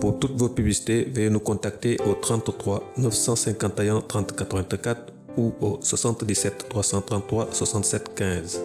Pour toutes vos publicités, veuillez nous contacter au 33 951 30 84 ou au 77 333 67 15.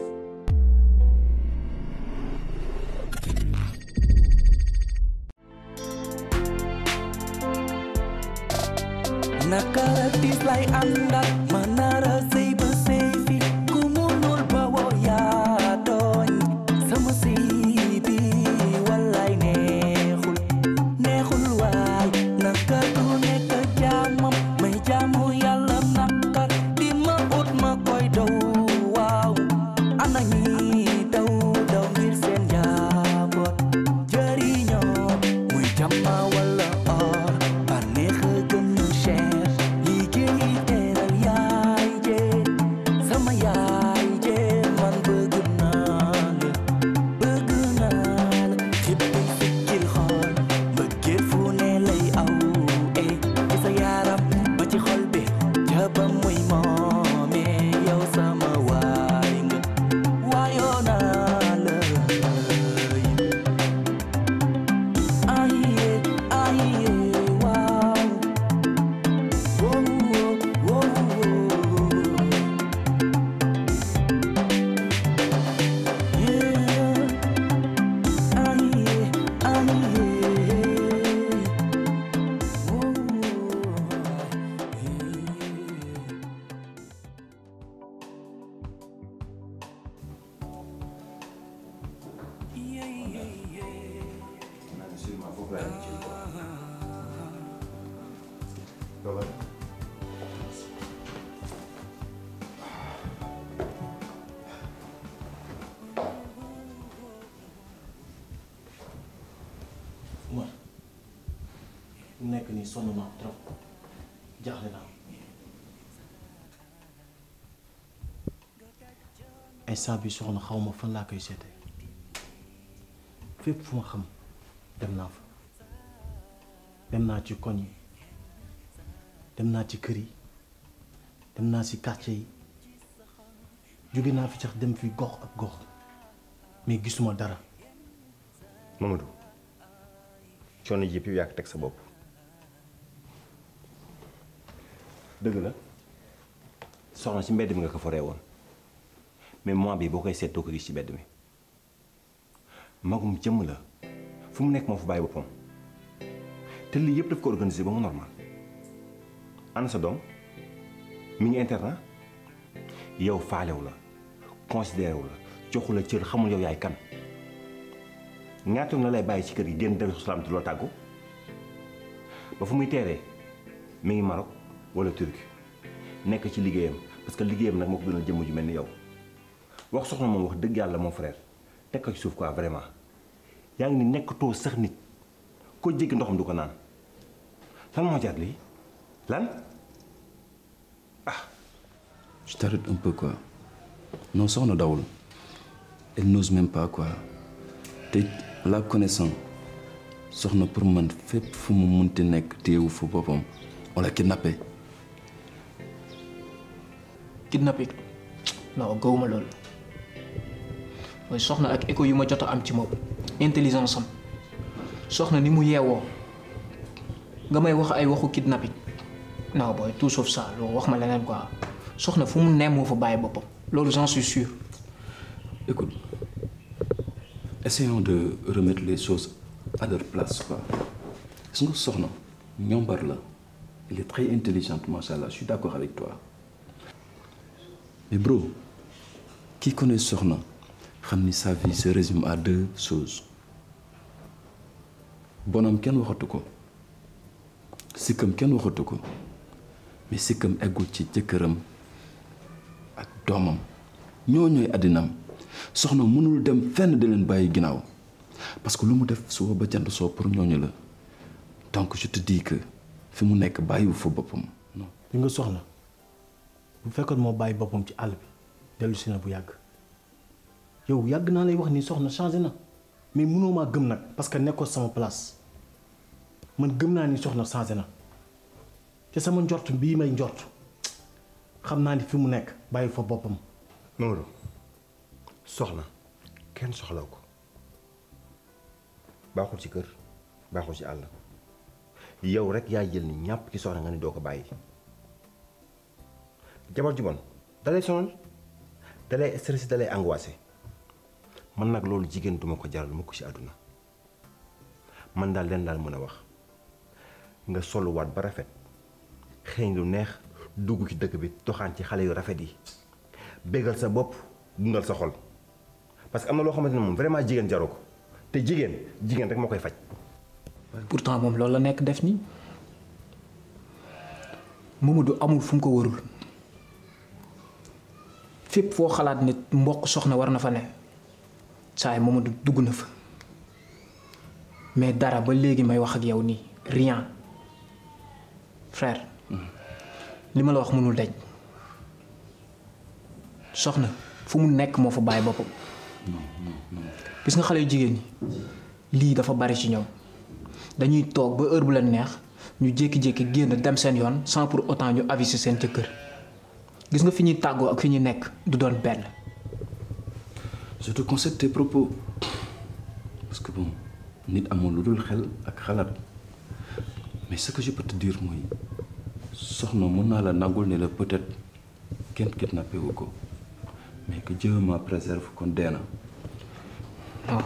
naka tiis lay àndal ma nara sëy ba sëy fi ku munul ba woo yaa tooñ sama sëy bi wallaay neexul neexul waay naka du nekk jaamam may jaamu yàlla naka di ma ut ma koy daw waaw ana ñi daw daw ngir seen njaboot jëriñoo muy jàmma wala or bànneex a gën a cher liggéey teral yaay jee sama yaay jee man bëgg naa la bëgg naa la xippi sikkil xool mbëggeel fu ne lay aw eh ci sa yaram ba ci xol bi jaba muy moomee yow sama waay nga waayoo naa la aye aye waaw wow wow yeah aye aye Umar mu nekk nii sonn naa trop jaaxle naa instant bi soxna xaw ma fan laa koy seete fépp fu ma xam dem naa fa dem naa ci koñ yi dem naa ci kër yi dem naa ci quartier yi jóge naa fi sax dem fi gox ak gox mais gisuma dara Mamadou coono ji yëpp yaa ko teg sa bopp dëgg la soxna ci mbedd mi nga ko foree woon mais moment bi boo koy seet doo ko gis ci mbedd mi magum jëmm la fu mu nekk moo fa bàyyi boppam te lii yëpp daf ko organiser ba mu normal ana sa doom mi ngi internat yow faalewu la considéré wu la joxu la cër xamul yow yaay kan ñaata yoon la lay bàyyi ci kër gi génn Daaru Salaam te loo tàggu ba fu muy teeree mi ngi Maroc wala Turquie nekk ci liggéeyam parce que liggéeyam nag moo ko gënal jëmm ju mel ni yow wax soxna moom wax dëgg yàlla mon frère teg ko ci suuf quoi vraiment yaa ngi ni nekkatoo sax nit ko jéggi ndoxam du ko naan lan moo jar lii lan Je t'arrête un peu quoi. Non, ça on a daoul. Elle n'ose même pas quoi. te la connaissant soxna pour man fépp fu mu munti nekk téewu fu boppam on l'a kidnappé. kidnappé non gawuma loolu mooy soxna ak écho yu ma jot a am ci moom intelligence am soxna ni mu yeewoo nga may wax ay waxu kidnapping non booy tout sauf ça loolu wax ma leneen quoi soxna fu mu nemm moo fa bàyyi boppam loolu j'en suis sûr. Écoute, essayons de remettre les choses à leur place quoi. gis nga soxna ñombar la elle est très intelligente machallah je suis d'accord avec toi mais bro qui connaît soxna xam ni sa vie se résume à deux choses bonam kenn waxatu ko sikkam kenn waxatu ko mais sikkam eggul ci jëkkëram ak doomam ñoo ñooy àddinam soxna mënul dem fenn di leen bàyyi ginnaaw parce que lu mu def suba ba jant soo pour ñooñu la donc je te dis que fi mu nekk bàyyiwu fa boppam non. li nga soxna bu fekkoon moo bàyyi boppam ci àll bi dellu si na bu yàgg yow yàgg naa lay wax ni soxna changé na mais mënoo maa gëm nag parce que nekkoo sama place man gëm naa ni soxna changé na te sama njort bii may njort xam naa ni fi mu nekk bàyyi fa boppam. Mamadou soxna kenn soxlaw ko baaxul ci kër baaxul ci àll yow rek yaa jël ni ñàpp ci soxna nga ni doo ko bàyyi jabar ju bon dalay sonal dalay stressé dalay angoissé man nag loolu jigéen duma ko jaral mukk ci àdduna man daal leen daal mën a wax nga soluwaat ba rafet xëy lu neex dugg ci dëkk bi doxaan ci xale yu rafet yi bégal sa bopp dundal sa xol parce que am na loo xamante ne moom vraiment jigéen jaru ko te jigéen jigéen rek moo koy faj pourtant moom loolu la nekk def nii Mamadou amul fu mu ko warul fépp foo xalaat nit mboq soxna war na fa ne saa yi Mamadou dugg na fa mais dara ba léegi may wax ak yow nii rien frère li ma la wax mënul daj soxna fu mu nekk moo fa bàyyi boppam gis nga xale yu jigéen ñi lii dafa bari ci ñoom dañuy toog ba heure bu leen neex ñu jékki-jékki génn dem seen yoon sans pour autant ñu aviser seen jëkkër gis nga fi ñuy tàggoo ak fi ñuy nekk du doon benn. je te concède tes propos parce que bon nit amul lu dul xel ak xalaat mais ce que je peux te dire mooy soxna mën naa la nangul ne la peut-être kenn kidnappé wu ko mais que Dieu ma préserve kon dee na. waaw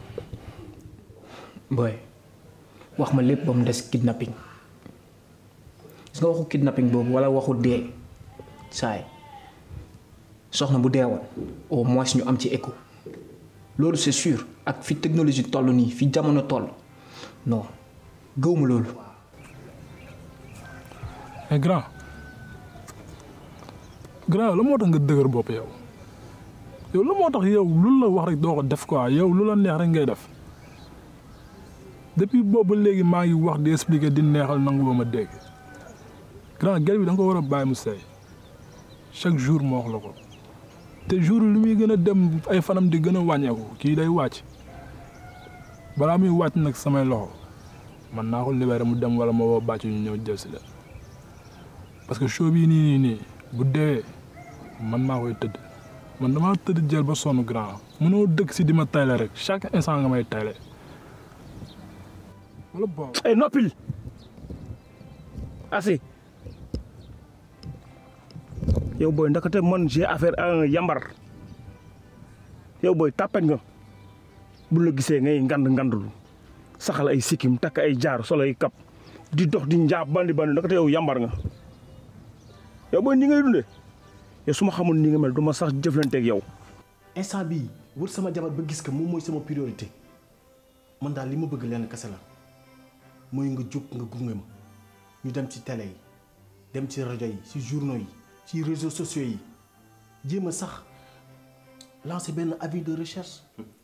booy wax ma lépp ba mu des kidnapping gis nga waxu kidnapping boobu walla waxu dee saay soxna bu deewoon au moins ñu am ci écho loolu c'est sûr ak fi technologie toll nii fi jamono toll non gëwma loolu mais grand grand la moo tax nga dëgër bopp yow yow la moo tax yow lu la wax rek doo ko def quoi yow lu la neex rek ngay def depuis boobu ba léegi maa ngi wax di expliquer di neexal nangu ba ma dégg grand gel bi da nga ko war a bàyyi mu sey chaque jour moo wax la ko te jour li muy gën a dem ay fanam di gën a wàññeeku kii day wàcc balaa muy wàcc nag samay loxo man naa ko libéré mu dem wala ma woo bàcc ñu ñëw jël si leen parce que show bii nii nii nii bu deewee man maa koy tëdd man damaa tëdd jël ba sonn grand mënoo dëkk si di ma tayle rek chaque instant nga may tayle wala bon ay noppil assez yow booy ndakate man j'ai affaire à un yambar yow booy tàppet nga bu la gisee ngay ngand ngandulu saxal ay sikkim takk ay jaar solo ay kap di dox di njaab bandi bandi ndakate yow yambar nga yow booy ni ngay dundee yow su ma xamul ni nga mel du ma sax jëflanteeg yow instant bii wër sama jabar ba gis que moom mooy sama priorité man daal li ma bëgg lenn kese la mooy nga jóg nga gunge ma ñu dem ci télé yi dem ci rajo yi ci journaux yi ci réseaux sociaux yi jéem a sax lancer benn avis de recherche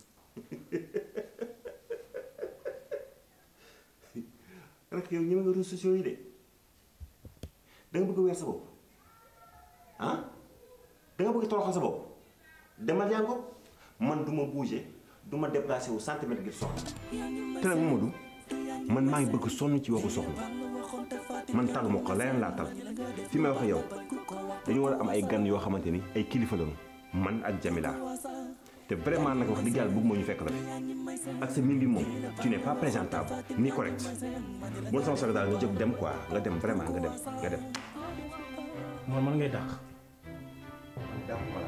rek yow ñëme nga réseaux sociaux yi de da nga bëgg a weer sa bopp ah da nga bëgg a toroxal sa bopp demal yaa ko man du ma bouger du ma déplacé wu centimètre ngir soxla te nag Mamadou man maa ngi bëgg sonn ci waxu soxla man taluma ko leneen laa tal fi may waxe yow dañu war a am ay gan yoo xamante ni ay kilifa lañu man ak Jamila te vraiment nag wax dëgg yàlla bëgg moo ñu fekk la fi ak sa mbir bi moom tu n'es pas présentable ni correct bon sama soxla daal nga jóg dem quoi nga dem vraiment nga dem nga dem. man man ngay dàq d'accord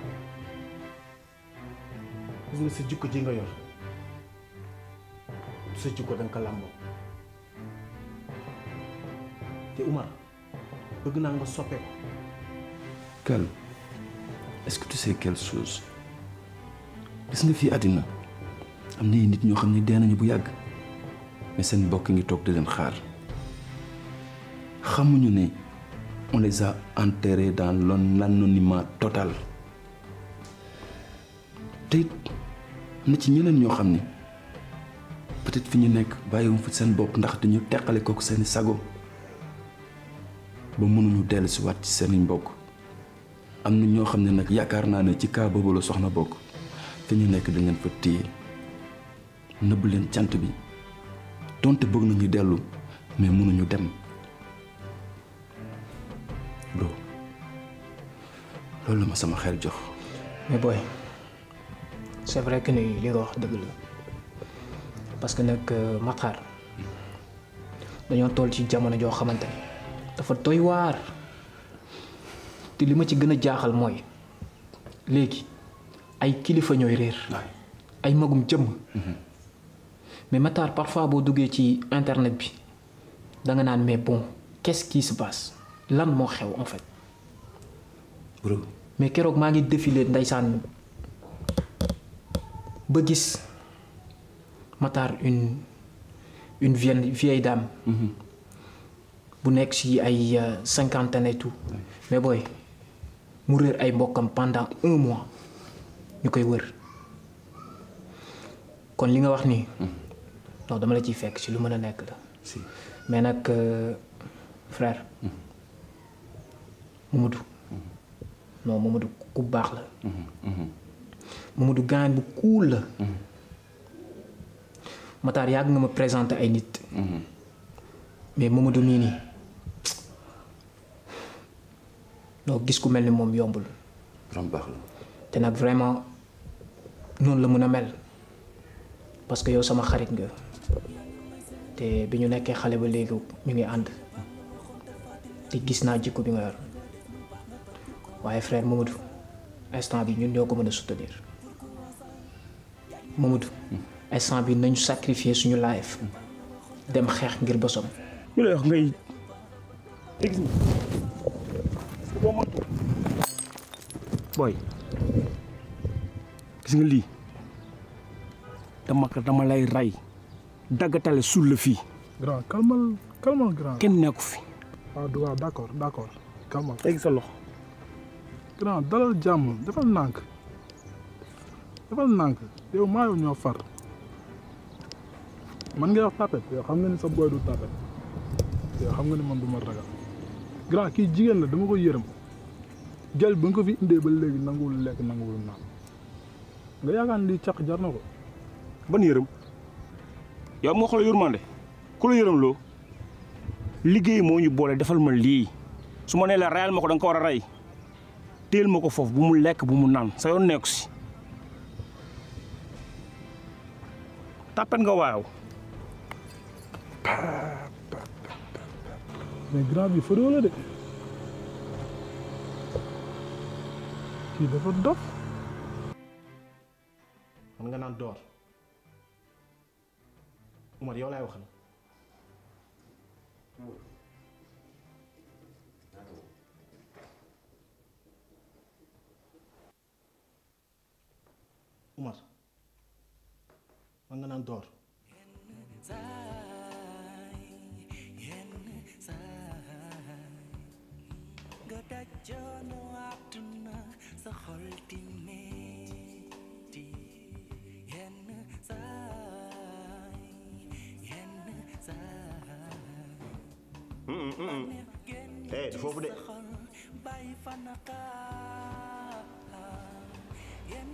gis nga sa jikko ji nga yor sa jikko da nga ko làmboo te Umar bëgg naa nga soppeeku Calme est-ce que tu sais quelque chose gis nga fii àddina am na nit ñoo xam ne dee nañu bu yàgg mais seen mbokk ngi toog di leen xaar xamuñu ne on les a enterrés dans l'anonymat total te it am na ci ñeneen ñoo xam ni peut-être fi ñu nekk bàyyiwuñ fi seen bopp ndax dañu teqale kook seeni sago ba mënuñu dellu si waat ci seeni mbokk am na ñoo xam ne nag yaakaar naa ne ci kaa boobu la soxna bokk fi ñu nekk dañ leen fa téye nëbb leen cant bi donte bëgg nañu dellu mais mënuñu dem loo loolu la ma sama xel jox mais booy c'est vrai que ni li nga wax dëgg la parce que nag Matar dañoo toll ci jamono joo xamante ni dafa doy waar te li ma ci gën a jaaxal mooy léegi ay kilifa ñooy réer ay magum jëmm mais Matar parfois boo duggee ci internet bi da nga naan mais bon qu'est-ce qui se passe lan moo xew en fait bro mais keroog maa ngi défilé ndeysaan ba gis Matar une une vieille vieille dame bu nekk ci ay euh, cinquantaine et tout mais booy mu réer ay mbokkam pendant un mois ñu koy wër kon li nga wax nii non dama la ciy fekk ci lu mën a nekk la si mais nag euh, frère Mamadou non Mamadou ku baax la Mamadou gaan bu cool la Matar yàgg nga ma présenté ay nit mais Mamadou nii nii non gis ku mel ni moom yombul borom baax la te nag vraiment noonu la mën a mel parce que yow sama xarit nga te bi ñu nekkee xale ba léegi ñu ngi ànd te gis naa jikko bi nga yor waaye frère Mamadou instant bi ñun ñoo ko mën a soutenir Mamadou instant bi nañu sacrifier suñu life dem xeex ngir bosom ñu lay wax ngay gis nga boo moytu booy gis nga lii dama ko dama lay rey daggatale suul la fii grand calmal calmal grand. kenn nekku fi waaw du waaw d' accord d' accord calmal. teg sa loxo grand dalal jàmm defal nànk defal nànk yow maa yow ñoo far man ngay wax tapet yow xam nga ni sa boy du tapet yow xam nga ni man du ma ragal grand kii jigéen la dama ko yërëm gel ba nga ko fi indee ba léegi nanguwul lekk nanguwul naan nga yaakaar ni lii caq jar na ko ban yërëm yow moo xool yërmande ku la yërëm loo liggéey moo ñu boole defal ma lii su ma nee la reyal ma ko da nga ko war a rey téel ma ko foofu bu mu lekk bu mu naan sa yoon nekku si tàppet nga waaw mais grand bi fëroo la de kii dafa dof man nga naan door Umar yow laay waxal Umar man nga naan door nga dajoonu àdduna sa xol di metti yenn saay yenn saay eh du foofu de bàyyi fa naqaar yenn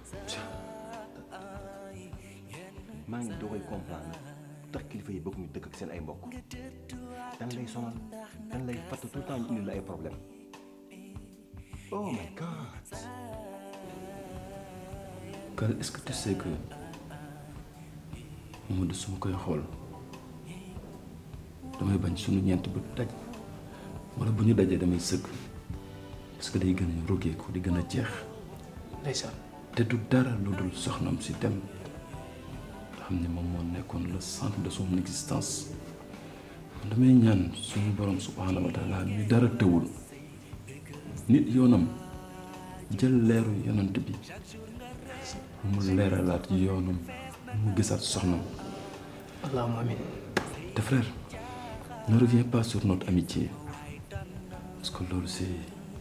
saay yenn maa ngi doogay comprendre tax kilifa yi bëgg ñu dëkk ak seen ay mbokk dan lay sonal dan lay fatt tout le temps ñu indi la ay problème oh my god Kal est-ce que tu sais que Mamadou su ma koy xool damay bañ suñu ñeent bu daj wala bu ñu dajee damay sëgg parce que day gën a rogeeku di gën a jeex ndeysaan te du dara lu dul soxnam si dem nga xam ne moom moo nekkoon le centre de son existence damay ñaan suñu borom subhaanahu wa taala mi dara tëwul nit yoonam jël leeru yonant bi mu leeralaat yoonam mu gisaat soxnam allahumma amin te frère ne reviens pas sur notre amitié parce que loolu c'est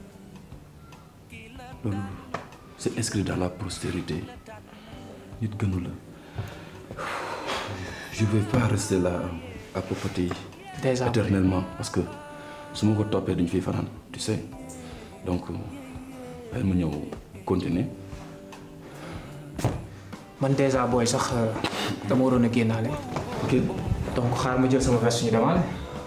loolu c'est inscrit dans la postérité nit gënu la je vais pas rester là à papoter Déjà, éternellement parce que su ma ko toppee duñ fiy fanaan tu sais donc bàyyi ma ñëw continuer man déjà booy sax euh, dama waroon a génnaale ok donc xaar ma jël sama veste ñu demaale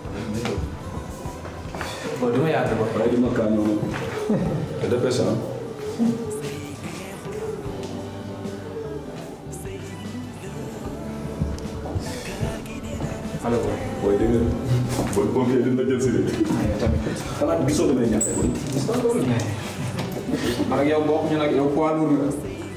bon duma yàgg ba waaye dima kaa ñëw nag te dépêche ah allo booy dégg nga booy pompier dina jël si de. xanaa gisoo damay ñàkk booy. man ak yow bokk ñu nag yow poids lourd la.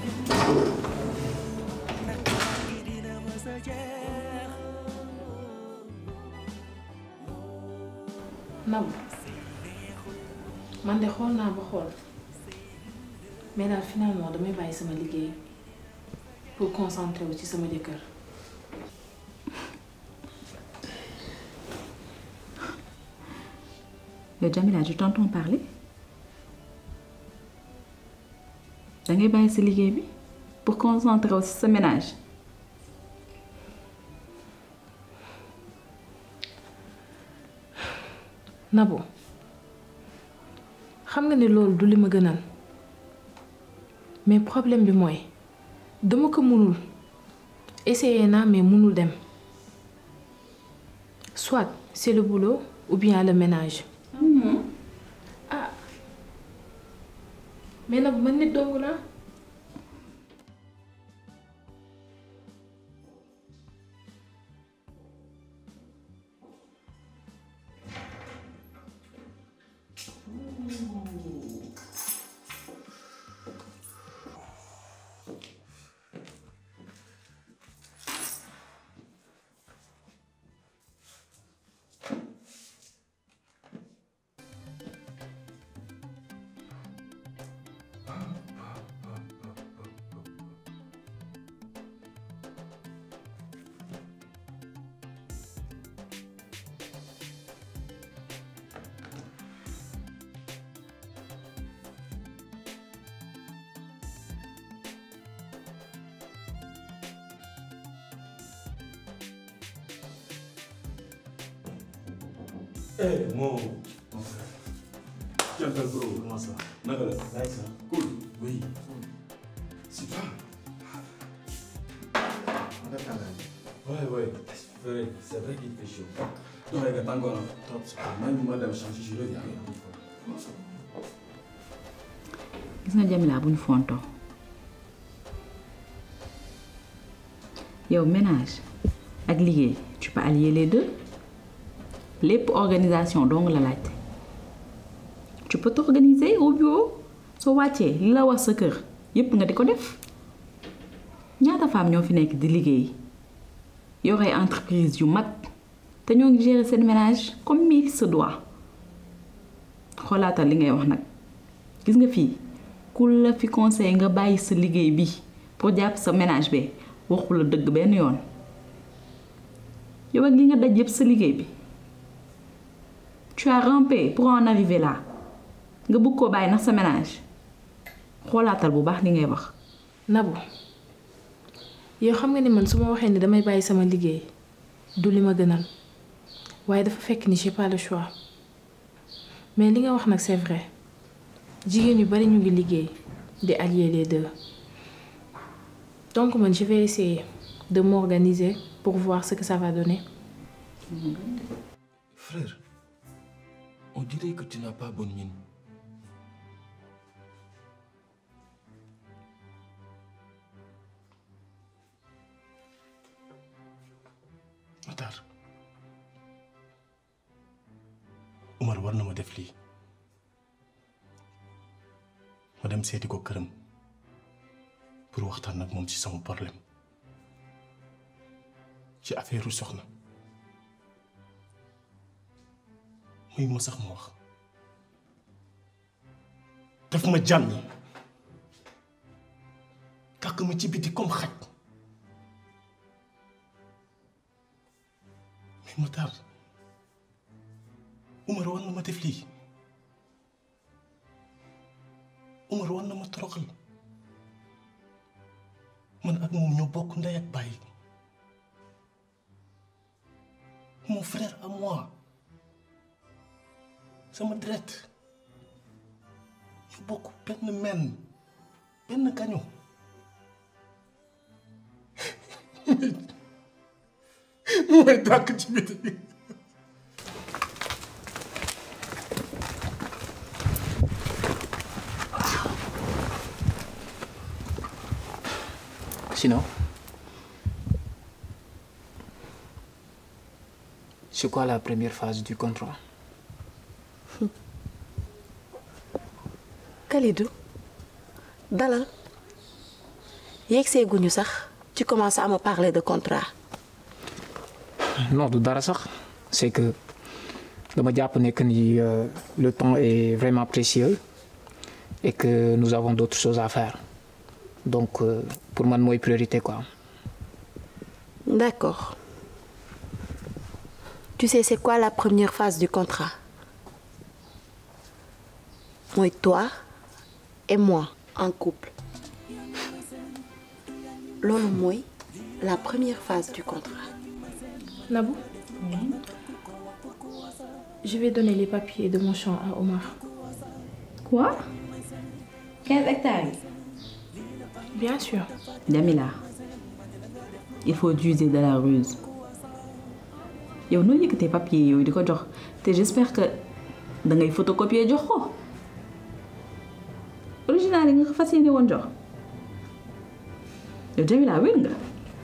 Nab man de xool naa ba xool mais daal finalement damay bàyyi sama liggéey pour concentrer wu ci sama jëkkër. yow Jamila je t'entends parler da ngay bàyyi sa liggéey bi pour concentrer wu ci sa ménage Nabo xam nga ne loolu du li ma gënal mais problème bi mooy dama ko mënul essayer naa mais mënul dem soit c'est le boulot ou bien le ménage. ah mais nag man nit dong naa. Eh, mon. Jantal bro, comment ça naka la. Nice, hein cool. oui. super. Ouais, ouais. C'est vrai, c'est vrai qu'il fait chaud. Non, regarde, encore un top. Même moi, madame changer, je reviens. gis nga Jamila bu ñu fontoo yow ménage ak liggéey tu peux allier les deux lépp organisation dong la laajte tu peux t'organiser au bureau soo wàccee li la wax sa kër yépp nga di ko def ñaata femme ñoo fi nekk di liggéey yore entreprise yu mag te ñoo ngi gérer seen ménage comme il se doit xoolaatal li ngay wax nag gis nga fii ku la fi conseil nga bàyyi sa liggéey bi pour jàpp sa ménage bi waxu la dëgg benn yoon yow ak li nga daj yëpp sa liggéey bi tu as rampé pour en arriver là nga bëgg koo bàyyi ndax sa ménage xoolaatal bu baax li ngay wax. Nabou yow xam nga ni man su ma waxee ni damay bàyyi sama liggéey du li ma gënal waaye dafa fekk ni j'ai pas le choix mais li nga wax nag c'est vrai jigéen yu bari ñu ngi liggéey di allier les deux donc man je vais essayer de m'organiser pour voir ce que ça va donner. Frère, on dirait que tu n'as pas bonne mine. Matar Umar war na ma def lii ma dem seeti ko këram pour waxtaan ak moom ci sama problème ci affaire soxna muy ma sax ma wax daf ma jànn kàkk ma ci biti comme xaj mais Matar Umar war na ma def lii Umar war na ma toroxal man ak moom ñoo bokk ndey ak bàyyi mon frère à moi sama deret ñu bokk benn men benn kañu mu may dàkk ci biti Sinon c'est quoi la première phase du contrat Kalidou dalal yegg see guñu sax tu commences à me parler de contrat non du dara sax c'est que dama jàpp ne que ni euh, le temps est vraiment précieux et que nous avons d'autres choses à faire donc euh, pour man mooy priorité quoi. D'accord. Tu sais, c'est quoi la première phase du contrat Moi, toi et moi en couple. Lolo moi, la première phase du contrat. Nabou Je vais donner les papiers de mon champ à Omar. Quoi 15 hectares Bien sûr. Jamila il faut user de la ruse yow noo yëkkatee papier yooyu di ko jox te j'espère que da ngay photocopier jox ko original yi nga ko fas yéene woon jox yow Jamila wér nga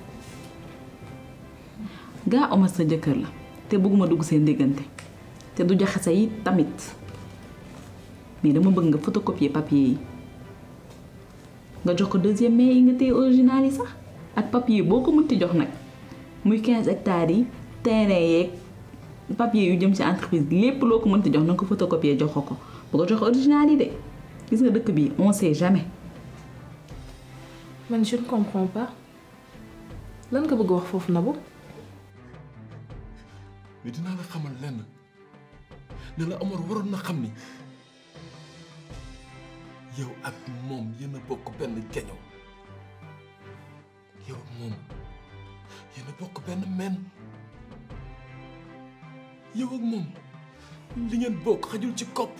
gaa Omar sa jëkkër la te bëgguma dugg seen diggante te du jaxase yi tamit mais dama bëgg nga photocopier papier yi nga jox ko deuxième mai yi nga téye original yi sax ak papier boo ko mënti jox nag muy 15 hectares yi terrain yeeg papier yu jëm ci entreprise lépp loo ko mënti jox na nga ko photocopier jox ko ko bu ko jox original yi de gis nga dëkk bi on sait jamais. man je ne comprends pas lan nga bëgg wax foofu Nabou. mais dinaa la xamal lenn ne la Omar waroon na xam ni yow ak moom yéen a bokk benn geño yow ak moom yéen a bokk benn men yow ak moom li ngeen bokk xajul ci kopp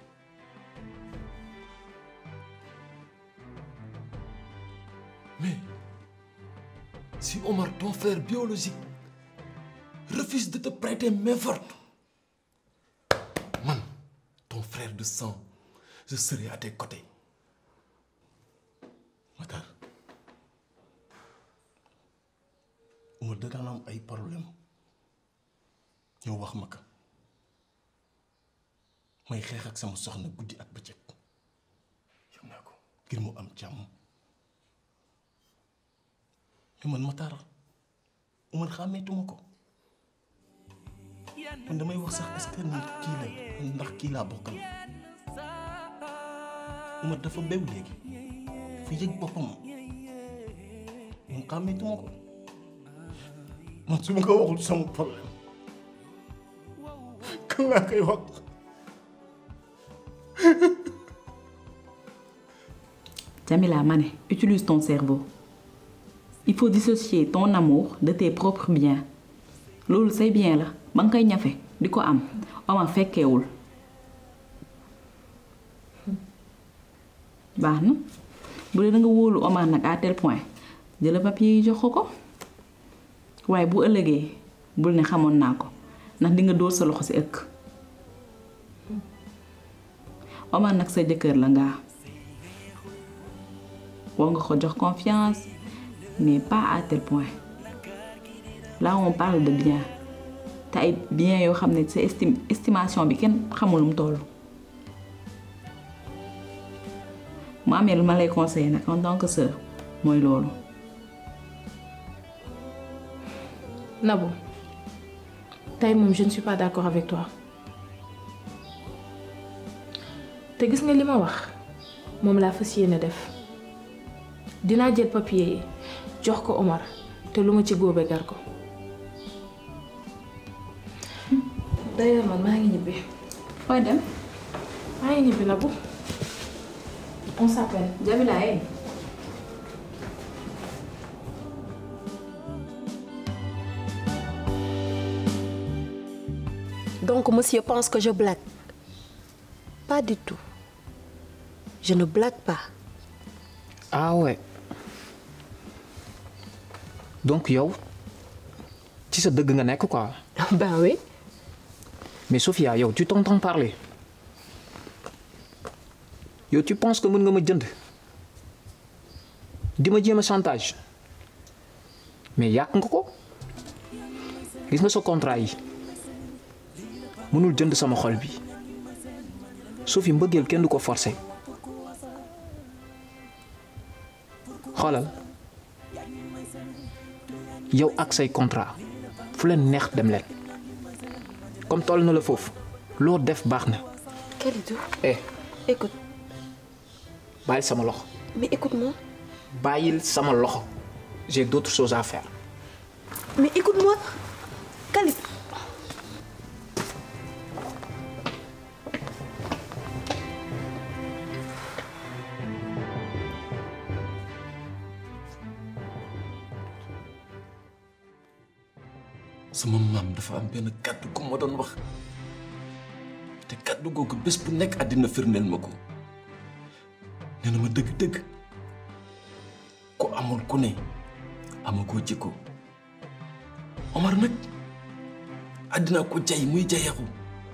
mais si Omar ton frère biologique refuse de te prêter main forte man ton frère de sang je serai à tes côtés Matar Oumar da daan am ay problème ñëw wax ma ko may xeex ak sama soxna guddi ak bëccëg yëg naa ko ngir mu am jàmm mais man Matar Oumar xàmmeetuma ko man damay wax sax est-ce que nit kii la ndax kii laa bokkal Oumar dafa bew léegi dafa yëg boppam man xàmmeetuma ko man su ma ko waxul sama problème kan laa koy wax Jamila ma ne utilise ton cerveau il faut dissocier ton amour de tes propres biens loolu say bien la ba nga koy ñafe di ko am Omar fekkeewul baax na bu dee da nga wóolu Omar nag à tel point jëla papier yi jox ko ko waaye bu ëllëgee bul ne xamoon naa ko ndax di nga dóor sa loxo ci ëkk Omar nag sa jëkkër la ngaa war nga ko jox confiance mais pas à tel point là on parle de bien te ay bien yoo xam ne sa estime estimation bi kenn xamul lu mu toll mu amee lu ma lay conseiller nag en tant que sœur mooy loolu Nabou tey moom je ne suis pas d'accord avec toi te gis nga li ma wax moom laa fas yéene def dinaa jël papier yi jox ko Omar te lu ma ci góobe gar ko d'ailleurs man maa ngi ñibbi fooy dem maa ngi ñibbi Nabou on s'appelle Jamila eh Donc, monsieur pense que je blague. Pas du tout. Je ne blague pas. ah ouais donc yow ci sa dëgg nga nekk quoi. ben oui. mais Sophia yow tu t'entends parler yow tu penses que mën nga ma jënd di ma jéem a chantage mais yàq nga ko gis nga sa contrat yi mënul jënd sama xol bi Sophie mbëggeel kenn du ko forcer xoolal yow ak say contrat fu leen neex dem leen comme toll na la foofu loo def baax na Kalidou, eh écoute, bàyyil sama loxo mais écoute-moi. bàyyil sama loxo j'ai d'autres choses à faire Mais écoute-moi. Kalidou. sama maam dafa am benn kàddu gu ma doon wax te kàddu googu bés bu nekk àddina firndeel ma ko nee na ma dëgg-dëgg ku amul ku ne amagoo jikko Omar nag àddina ko jay muy jayaxu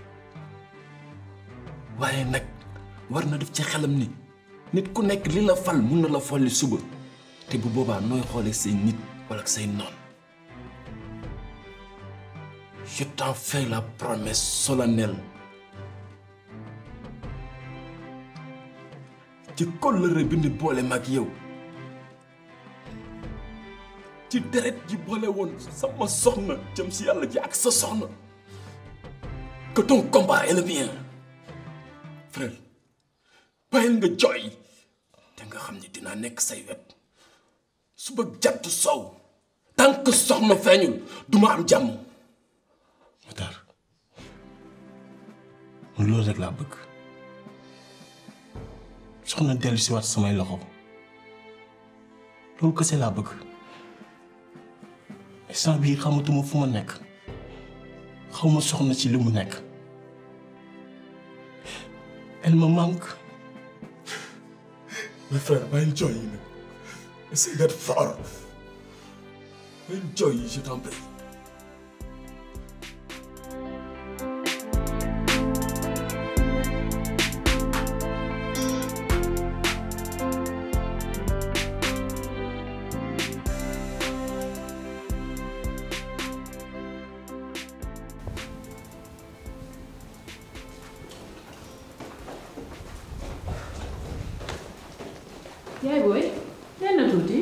waaye nag war na def ci xelam ni nit ku nekk li la fal mun na la folli suba te bu boobaa nooy xoolee say nit wala say noon Je t'en fais la promesse solennelle. ci kóllëre bi ni boole mag yow ci deret ji boole woon sama soxna jëm si yàlla ji ak sa soxna que ton combat est le mien frère bàyyil nga jooy te nga xam ni dinaa nekk say wet suba jant sow tant que soxna feeñul duma am jàmm Matar man loolu rek laa bëgg soxna dellu si waat samay loxo loolu kese laa bëgg instant bii xamatuma fu ma nekk xaw ma soxna ci li mu nekk elle me manque mes frères bàyyil jooy yi nag essaye d'être fort bàyyil jooy yi je t'en prie yaay booy nee na tuuti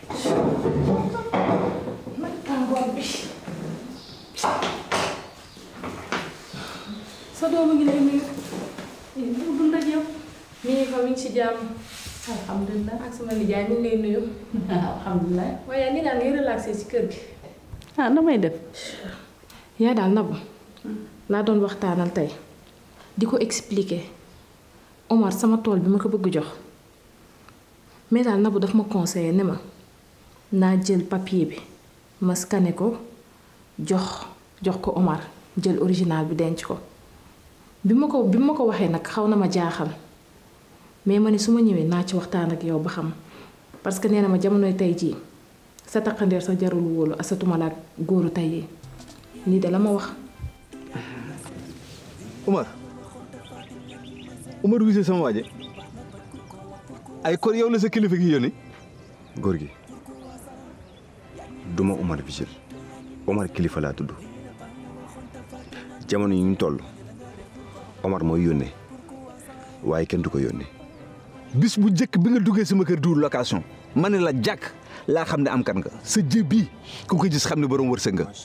nag tàngoor bi sa doom a ngi lay nuyu bu dund ak yow mi ngi fa mi ngi ci jàmm alhamdulilah ak sama nijaay mi ngi lay nuyu alhamdulilah. waaye ni daal ngay relaxé ci kër gi ah damay def. yaa daal nabu laa doon waxtaanal tey di ko expliquer Omar sama tool bi ma ko bëgg jox mais daal nabu daf ma conseillé ne ma naa jël papier bi ma scanné ko jox jox ko Omar jël original bi denc ko bi ma ko bi ma ko waxee nag xaw na ma jaaxal mais ma ne su ma ñëwee naa ci waxtaan ak yow ba xam parce que nee na ma jamonoy tey jii sa taqandeer sa jarul wóolu asatuma la ak góoru tey yi nii de la ma wax Umar Umar gisee sama waaje ay kon yow la sa kilifa gi yónni góor gi duma Omar Vigile Omar kilifa laa tudd jamono yi ñu toll Omar mooy yónnee waaye kenn du ko yónnee bis bu njëkk bi nga duggee sama kër duur location ma ne la jàkk laa xam ne am kan nga sa jë bii ku ko gis xam ne borom wërsëg nga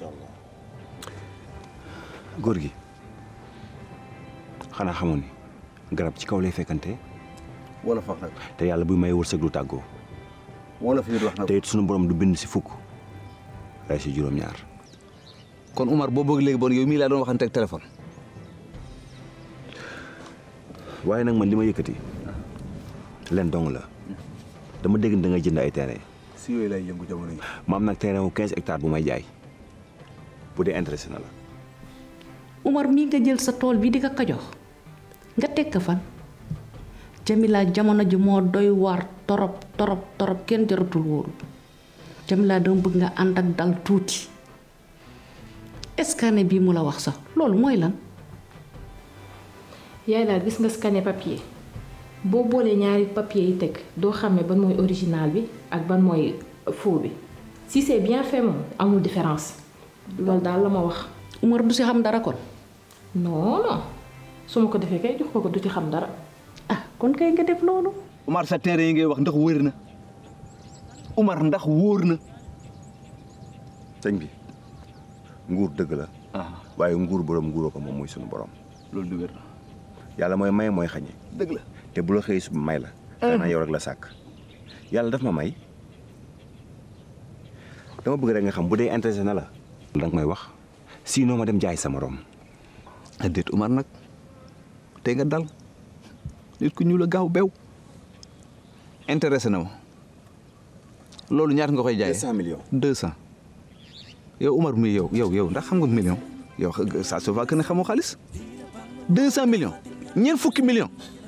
góor gi xanaa xamoon ni garab ci kaw lay fekkante wala fax nag te yàlla buy may wërsëg du tàggoo wala fi wax nag te it sunu borom du bind si fukk ray si juróom-ñaar kon Umar boo bëgg léegi bon yow mii laa doon waxante ak téléphone waaye nag man li ma yëkkati leen dong la dama dégg da ngay jënd ay terrain si yooyu lay yëngu jamono yi ma am nag terrain wu 15 hectares bu may jaay bu dee intéressé na la Umar mii nga jël sa tool bi di ko ko jox nga teg ko fan Jamila jamono ji moo doy waar torop torop torop kenn jaratul wóoru Jamila dama bëgg nga ànd ak dal tuuti scanner bii mu la wax sax loolu mooy lan yaay daal gis nga scanné papier boo boolee ñaari papier yi teg doo xàmmee ban mooy original bi ak ban mooy faux bi si c'est bien fait moom amul différence loolu daal la ma wax Umar du si xam dara kon non non su ma ko defee kay jox ko ko du ci xam dara. ah kon kay nga def loolu. Umar sa terrain yi ngay wax ndax wóor na Umar ndax wóor na. sëñ bi nguur dëgg la. waaye nguur borom nguuroo ko moom muy sunu borom. loolu du wér. yàlla mooy may mooy xañe. dëgg la te bu la xëyee suba may la. xanaa yow rek la sàkk. yàlla daf ma may dama bëgg rek nga xam bu dee intéressé na la. danga may wax sinon ma dem jaay sa morom. déet Umar nag tey nga dal nit ku ñu la gaaw bew intéressé na ma loolu ñaata nga koy jaayee. 200 millions. 200 yow Umar mi yow yow yow ndax xam nga million yow ça se voit que ne xamoo xaalis 200 millions ñeent fukki millions.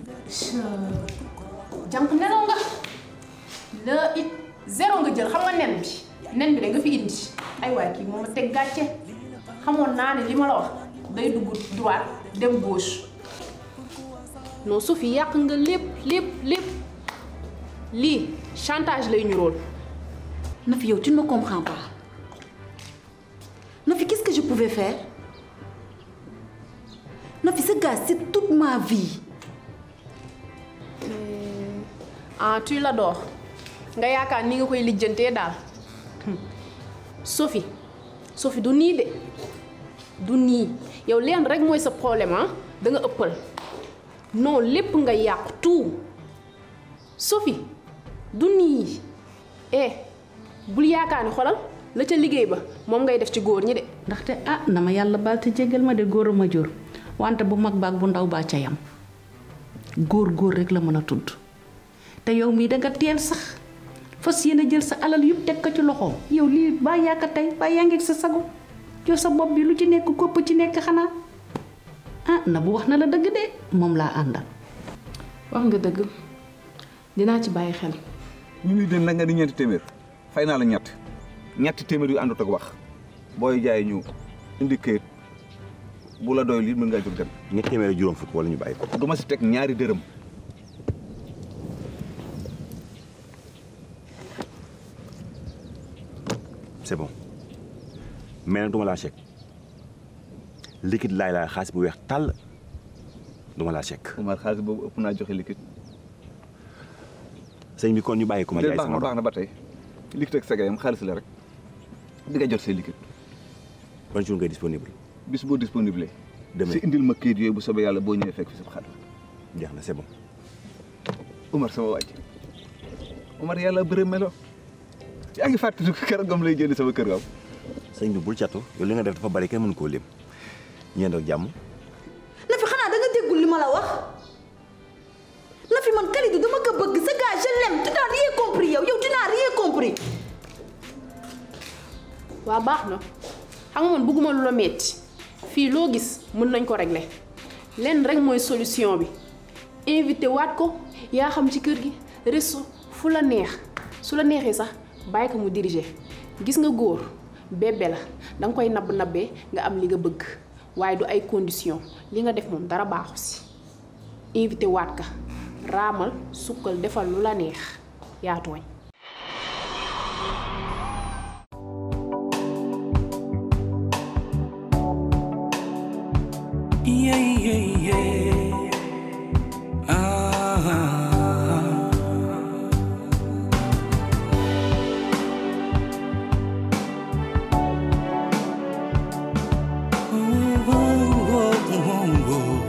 jànq nelaw nga la it zéro nga jël xam nga nen bi nen bi da nga fi indi ay waay kii moom a teg gàcce xamoon naa ne li ma la wax day dugg droite dem gauche non Sophie yàq nga lépp lépp lépp lii chantage lay ñu rool Nafi yow tu ne me comprends pas Nafi qu'est-ce que je pouvais faire Nafi ce gars c'est toute ma vie ah tu l'adores nga yaakaar ni nga koy lijjantee daal Sophie Sophie du nii de du nii yow leen rek mooy sa problème ah da nga ëppal non lépp nga yàqu tout Sophie du nii eh bul yaakaar ni xolal la ca liggéey ba moom ngay def ci góor ñi de. ndaxte ah na ma yàlla baal te jégal ma de góor a ma jur wante bu mag baag bu ndaw baa ca yam góor góor rek la mën a tudd te yow mii danga teel sax fas yéene jël sa alal yëpp teg ko ci loxoom yow lii baa yaaka tey baa yaa ngi sa sago jox sa bopp bi lu ci nekk kopp ci nekk xanaa ah na bu wax na la dëgg de moom laa àndal. wax nga dëgg dinaa ci bàyyi xel. ñu ngi dem nag nga di ñeenti téeméer fay naa la ñett ñetti téeméer yu àndut ak wax booy jaay ñu indi këyit bu la doy lii mën ngaa jóg dem. ñetti téeméer ak juróom fukk wala ñu bàyyi ko. du ma si teg ñaari dërëm. c'est bon mais nag duma laa chèque liquide laay laa xaalis bu weex tàll duma laa chèque. Umar xaalis boobu ëpp naa joxe liquide. sëñ bi kon ñu bàyyi ko ma jaay baax sama na baax na ba tey liquide ak sagayam xaalis la rek di nga jot say liquide. ban jour ngay disponible. bis boo disponible. Demain. si indil ma kayit yooyu bu soobee yàlla boo ñëwee fekk fi sa xar. jeex na c'est bon. Umar sama waaj Umar yàlla bëre melo yaa ngi fàttali ko keroog gam lay jënd sama kër gam. sëñ bi bul catu yow li nga def dafa bari kenn mënu koo lim ñeent ak jàmm. Nafi xanaa da nga déggul li ma la wax Nafi man Kalidou dama ko bëgg ce gars je l'aime tu n'as rien compris yow yow tu n'as rien compris. waa baax na xam nga man bëgguma lu la metti fii loo gis mën nañ ko régler lenn rek mooy solution bi invité waat ko yaa xam ci kër gi resto fu la neex su la neexee sax bàyyi ko mu diriger gis nga góor bébé la danga koy nabb nabbee nga am li nga bëgg waaye du ay condition li nga def moom dara baaxu si invité waat ka raamal sukkal defal lu la neex yaa tooñ Yeah, yeah, yeah. Ah. Ooh, ooh, ooh, ooh.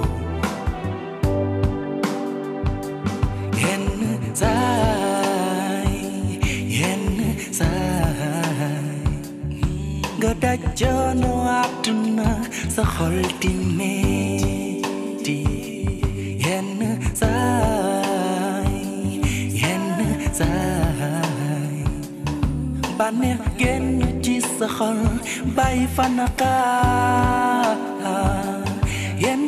Yenn saay, yenn saay. nga daj coono àdduna sa xol di metti yenn saay yenn saay bànneex génn ci sa xol bàyyi fa naqaar yenn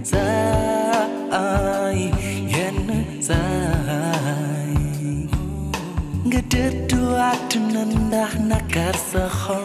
saay yenn saay nga dëddu àdduna ndax nakar sa xol